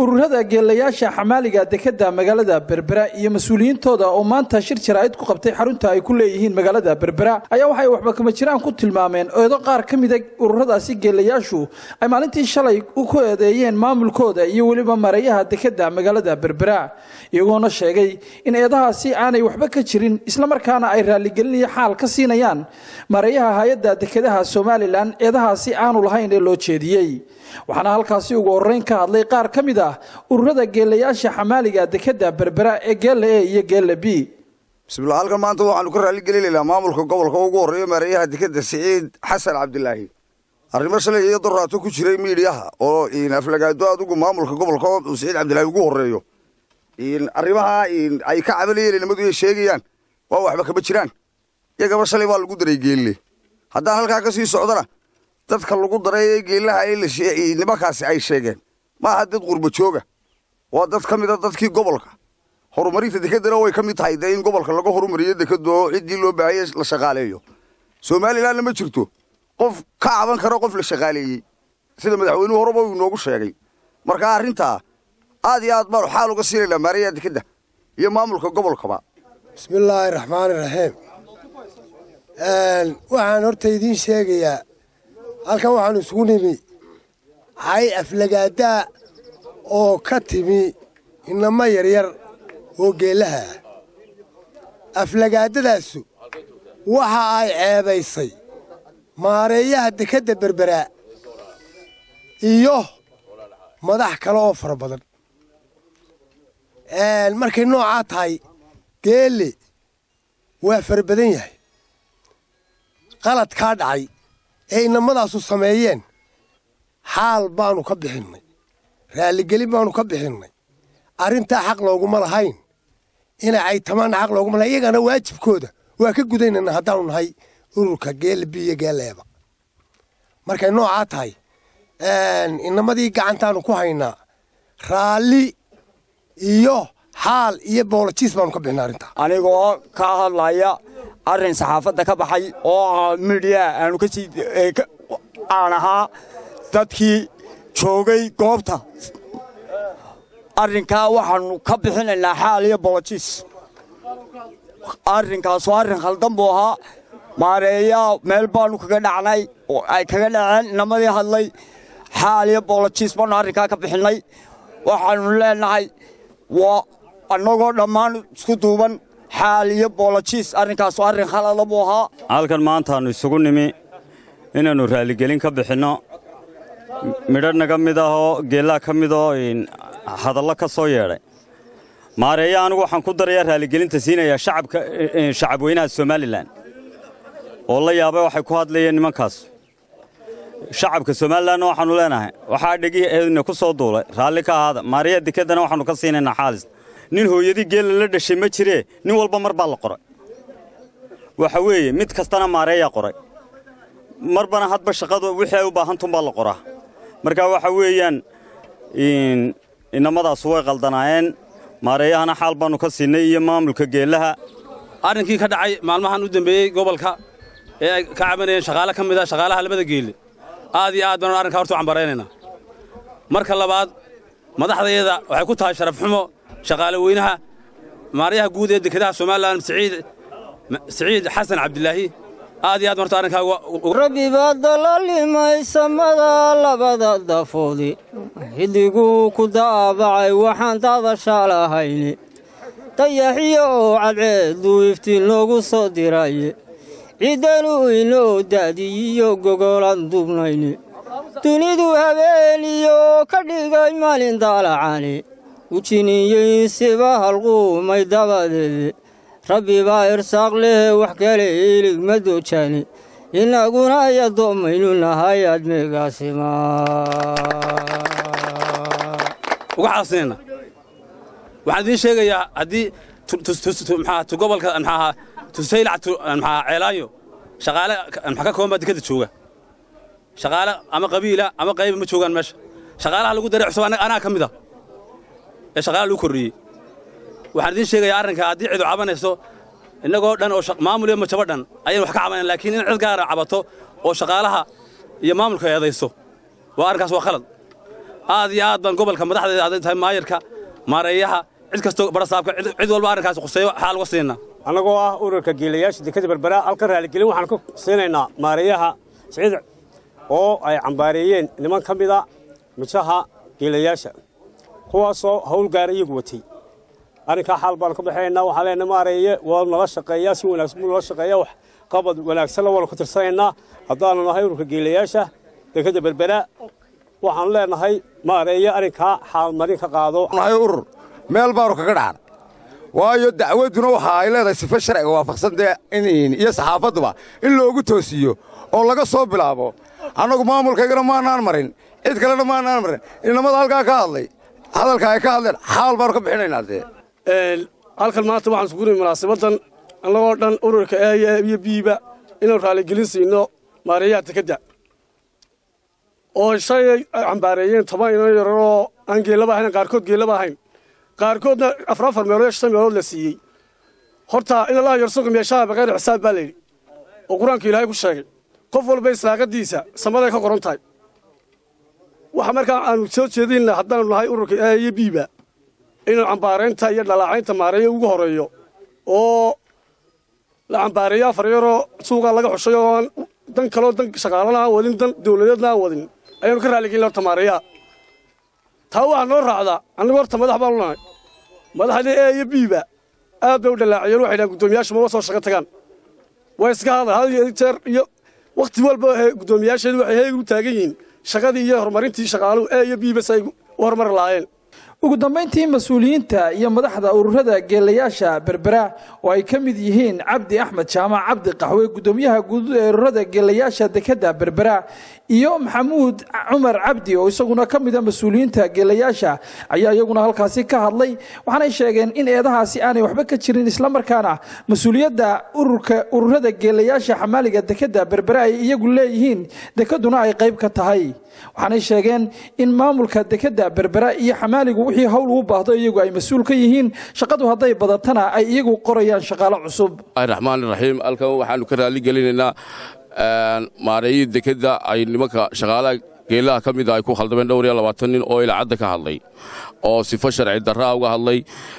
ururada geelayaasha xamaaliga dekeda magaalada berbera iyo mas-uuliyiintooda oo maanta shir jaraa'id ku qabtay xarunta ay ku leeyihiin magaalada berbera ayaa waxay waxba kama jiraan ku tilmaameen eedo qaar ka mida ururadaasi geelayaashu ay maalintii shalay ku eedeeyeen maamulkooda iyo weliba mareeyaha dekeda magaalada berbera iyagoona sheegay in eedahaasi aanay waxba ka jirin islamarkaana ay raalligelinayo xaal ka siinayaan mareeyaha hay-adda dekedaha somalilan eedahaasi aanu lahayn ee loo jeediyey waxaana halkaasi ugu horeyn ka hadlay qaar ka mid ah ururada geelayaasha xamaaliga dekeda berbera ee geella e iyo geella b bismillah halkan maanta waxaanu ka raalligelinaynaa maamulka gobolka ugu horreeya maareeyaha dekeda siciid xasan cabdilaahi arrimo shalay iyo doraato ku jiray miidhiyaha oo aflagaado adigu maamulka gobolka uu siciid cabdilaahi ugu horreeyo arrimaha ay ka cabanayeen nimadu ay sheegayaan waa waxba kama jiraan iyagaba shalay baa lagu daray geelle haddaan halkaa ka sii socdana dadka lagu daray ee geelaha nimankaasi ay sheegeen maaha dad qurba jooga waa dad ka mida dadkii gobolka horumarinta dekedana way ka mid tahay dee in gobolka laga horumariyo dekado ciddii loo baahaya la shaqaaleeyo somalilanna ma jirto qof ka caban kara qof la shaqaaleeyey sida madaxweynuhu horeba uu inoogu sheegay marka arrintaa aad iyo aad baanu xaal uga siinaynaa maarayaha dekeda iyo maamulka gobolkaba bismillaahi raxmaani raxiim waxaan horta idiin sheegayaa halkan waxaanu isugu nimi hay aflagaadaa oo ka timi inamo yaryar oo geellaha ah aflagaadadaasu waxa ay ceebaysay maareeyaha dekedda berberaa iyo madax kale oo fara badan markay noocaa tahay geelle waa fara badan yahay qalad kaa dhacay ee inamadaasu sameeyeen xaal baanu ka bixinnay raalligelin baanu ka bixinnay arrintaa xaq looguma lahayn inay caytamaanna xaq looguma lahayn iyagana waajibkooda waa ka gudaynayna haddaanu nahay ururka geella bi iyo geelleeba markay noocaa tahay inamadii gacantaanu ku haynaa raalli iyo xaal iyo boolojiis baanu ka bixinay arrintaa anigoo ka hadlaya arrin saxaafadda ka baxay oo midhiya aanu ka sii aan ahaa dadkii joogay goobta arrinkaa waxaannu ka bixinaynaa xaal iyo boolojiis arrinkaas waa arrin khaldan buu ahaa maareeyaa meel baannu kaga dhacnay oo ay kaga dhaceen inamadii hadlay xaal iyo boolojiis baannu arrinkaa ka bixinnay waxaannu leenahay waa annagoo dhammaan isku duuban xaal iyo boolojiis arrinkaasu arrin khalada buu ahaa halkan maantaannu isugu nimi inaannu raalligelin ka bixinno midho naga mid ahoo geellaa ka midoo hadallo ka soo yeedhay maareeya anigu waxaan ku darayaa raalligelinta siinayaa shacabweynaha somalilan oo la yaabay waxay ku hadlayeen nimankaas shacabka somalilanna waxaannu leenahay waxaa dhegihna ku soo duulay raalli ka ahaada maareeya dekeddana waxaannu ka siinaynaa xaalis nin hooyadii geella la dhashay ma jiree nin walba mar baa la qoray waxa weeye mid kastana maareeyaa qoray marbana hadba shaqadu wixii ay u baahantunbaa la qoraa marka waxa weeyaan inamadaasu way qaldanaayeen maareeyahana xaal baannu ka siinay iyo maamulka geellaha arrinkii ka dhacay maalmahan u dembeeyey gobolka ee ay ka cabanayeen shaqaale ka mid a shaqaalaha labada geelle aad iyo aad baanu arrinkaa horta u cambaraynaynaa marka labaad madaxdayada waxay ku tahay sharaf xumo shaqaale weynaha maarayaha guud ee dekedaha somalilan siciid xasan cabdilaahi aad iyo aad marto rabbi baa dalalimay samada labada dafoodi xilliguu ku daabacay waxaan daadasha lahayne dayaxiyo oo cadceedduu iftiin loogu soo diraye ciddanu inoo da'diyiyo gogolaan dubnayne dunidu habeeniyo ka dhigay maalin daalacane ujiniyey siba halquumay dabadeede rabbi baa irsaaq lehe wax kale ilig ma doojane innaguna ayadoomaynu nahay admeegaasima uga xaasinayna waxaan idiin sheegayaa haddii gobolka maxaaha tusaylac maxaa ceelaayo shaqaale maxa ka kooban baa dekeda jooga shaqaale ama qabiila ama qayba ma joogaan meesha shaqaalaha lagu daray cusub anaa ka mid a ee shaqaalaha lagu korreeyey waxaan idiin sheegayaa arrinka haddii cidu cabanayso innagoo dhan oo maamul iyo majabo dhan ayaynu wax ka cabanayn laakiin in cid gaara cabato oo shaqaalaha iyo maamulka eedayso waa arrinkaas waa khalad aad iyo aad baan gobolka madaxdeeda hadday tahay maayarka maareeyaha cid kastoo barasaabka cid cid walba arrinkaas khuseeyo xaal uga siinaa annagoo ah ururka geelayaasha dekada berbera halka raaligelin waxaan ka siinaynaa maareeyaha siciid oo ay cambaareeyeen niman ka mida mijaha geelayaasha kuwaasoo hawl gaara iyagu watay arrinkaa xaal baanu ka baxaynaa waxaan leenahay maareeye waa nala shaqeeyaa si wanaagsan buu nala shaqeeyaa wax qabad wanaagsanna waanu ku tirsanaynaa haddaanu nahay ururka geelayaasha dekada berbera waxaanu leenahay maareeye arrinkaa xaalmarin ka qaado nahay urur meel baanu kaga dhacan waayo dacwadduna waxa ay leedahay sife sharciga waafaqsan dee in iyo saxaafadduba in loogu toosiyo oo laga soo bilaabo annagu maamulkaygana maanaan marin cid kalena maanaan marin inamada halkaa ka hadlay hadalka ay ka hadleen xaal baanu ka bixinaynaa dee halkan maanta waxaan sugunay munaasabadan annagoo dhan ururka eeya iyo biiba inaan raaligelin siino maareeyaha dekedda oo shay ay cambaareeyeen toban ino yararoo aan geellaba ahayn qaarkood geellaba ahayn qaarkoodna afar afar meelood iyo shan meelood la siiyey horta in allaha yarsuqi meeshaha baqayr xisaab baa layidhi oo qur-aanka ilaahay ku sheegay qof walba islaaqadiisa samaday ka qoran tahay waxa markaa aanu soo jeedinna haddaanu nahay ururka eeya iyo biiba inuu cambaaraynta iyo dhalaacaynta maareeyo ugu horeeyo oo la cambaareeyo afar yaroo suuqaa laga xushay oo aan dan kaloo dan shaqaalana aan wadin dan dawladeedna aan wadin ayaanu ka raaligelin horta maareeyaha taa waxaa noo raacdaa annagu horta madax baanu nahay madaxdii ee iyo biiba aad bay u dhalaaciyeen waxay dhahan guddoomiyaashu maba soo shaqo tagaan way iska hadal had iyo jeer iyo wakhti walba guddoomiyaasheedu waxay heeg u taagan yihiin shaqadii iyo horumarintii shaqaaluhu ee iyo biiba si ay u horumari lahaayeen ugu dambayntii mas-uuliyiinta iyo madaxda ururada geelayaasha berbera oo ay ka mid yihiin cabdi axmed jaamac cabdi qaxwe guddoomiyaha guud ee ururada geelayaasha dekadda berbera iyo maxamuud cumar cabdi oo isaguna ka mida mas-uuliyiinta geelayaasha ayaa iyaguna halkaasi ka hadlay waxaanay sheegeen in eedahaasi aanay waxba ka jirin islamarkaana mas-uuliyadda ururka ururada geelayaasha xamaaliga dekadda berbera ay iyagu leeyihiin dekaduna ay qayb ka tahay waxaanay sheegeen in maamulka dekadda berbera iyo xamaaligu wixii hawl uu baahdo iyagu ay mas-uul ka yihiin shaqadu hadday badatana ay iyagu qorayaan shaqaalo cusub raxmaan raxiim halkan waxaanu ka raali gelinaynaa maareeyii dekedda ay nimanka shaqaalaha geelaha ka mida ay ku khaldameen dhowr iyo labaatan nin oo ilacadda ka hadlay oo sifo sharci darraa uga hadlay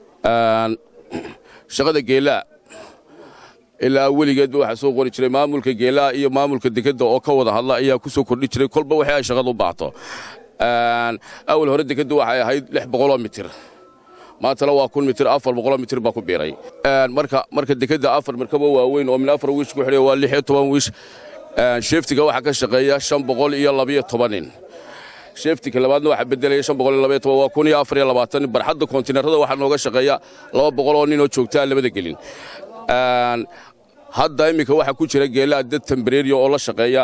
shaqada geelaha ilaa weligeedba waxaa soo qori jiray maamulka geelaha iyo maamulka dekedda oo ka wada hadla ayaa ku soo kordhi jiray kolba waxay ay shaqada u baato awal hore dekeddu waxay ahayd lix boqoloo mitir maantana waa kun mitir afar boqoloo mitir baa ku biiray marka marka dekedda afar markaba waaweyn oo min afar wiish ku xidhay waa lix iyo toban wiish sheeftiga waxaa ka shaqeeya shan boqol iyo labiyo toban nin sheeftiga labaadna waxaa bedelaya shan boqol iyo labayo toban waa kun iyo afar iyo labaatan nin barxadda kontiinarada waxaa nooga shaqeeya laba boqol oo nin oo joogtaa labada gelin hadda iminka waxaa ku jira geelaha dad tambareeriya oo la shaqeeya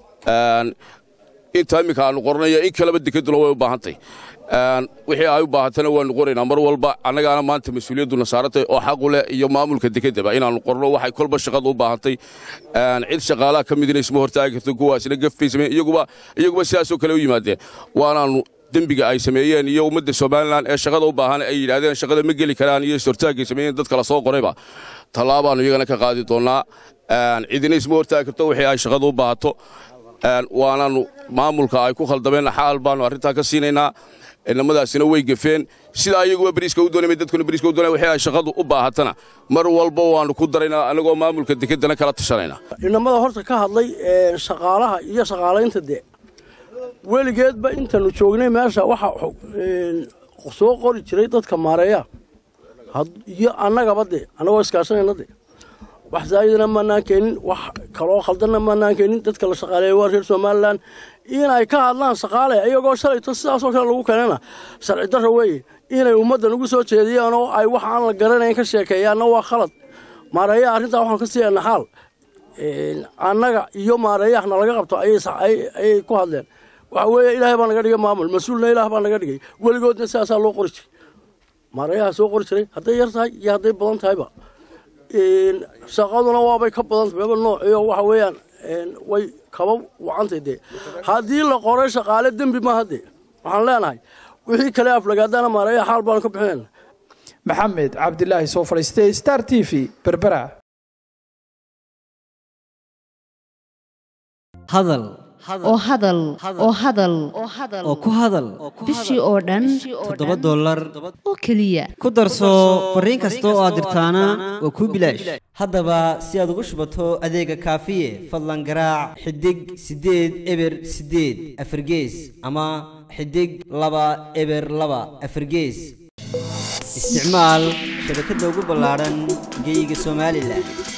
inta iminka aanu qornayo in kaleba dekeduna way u baahantay wixii ay u baahantana waanu qoraynaa mar walba annagaana maanta mas-uuliyadduna saarantay oo xaqu leh iyo maamulka dekeddaba inaannu qorno waxay kolba shaqada u baahantay cid shaqaalaha ka midina isma hortaagi karto kuwaasina gafay sameen iyaguba iyaguba sidaasoo kale u yimaadeen waanaannu dembiga ay sameeyeen iyo ummadda somalilan ee shaqada u baahan ay yidhaahdeen shaqada ma geli karaan iyo ishortaagay sameeyeen dadka la soo qorayba tallaabaannu iyagana ka qaadi doonnaa cidina isma hortaagi karto wixii ay shaqada u baahato waanaannu maamulka ay ku khaldameen xaal baannu arrintaa ka siinaynaa inamadaasina way gefeen sidaa iyaguba beriiska u doonay dadkuna beriiska u doonay wixii ay shaqadu u baahatana mar walba waannu ku daraynaa annagoo maamulka dekeddana kala tashanaynaa inamada horta ka hadlay shaqaalaha iyo shaqaalaynta dee weligeedba intaanu joognay meesha waxa soo qori jiray dadka maareeya iyo annagaba dee annagoo iskaashanayna dee wax zaa'idana maanaan keenin wax kaloo khaldanna maanaan keenin dadka la shaqaaleeya waa reer somalilan inay ka hadlaan shaqaale iyagoo shalayto sidaasoo kale lagu keenana sharci darro weeye inay ummaddan ugu soo jeediyaan oo ay wax aan la garanayn ka sheekeeyaanna waa khalad maareeyaha arrintaa waxaan ka siiyanaa xaal annaga iyo maareeyahna laga qabto ayay ku hadleen waxa weeye ilaahay baa naga dhigay maamul mas-uulna ilaah baa naga dhigay weligoodna sidaasaa loo qori jiray maareeyaha soo qori jiray hadday yar tahay iyo hadday badan tahayba shaqaduna waabay ka badan tahay noociyo waxa weeyaan way kaba wacantay dee haddii la qoray shaqaale dembi maaha dee waxaan leenahay wixii kale aflagaadana maareeya xaal baanu ka bixinayna maxamed cabdilaahi soo fadhiistay star t v berbera hadal oo hadal oo hadal oo ku hadal bishii oo dhan toddoba dollar oo keliya ku darso fariin kasta oo aad dirtaana waa kuu bilaash haddaba si aad ugu shubato adeega kaafiye fadlan garaac xidig siddeed eber siddeed afargees ama xidig laba eber laba afargees isticmaal shabakadda ugu ballaadhan geeyiga somalilan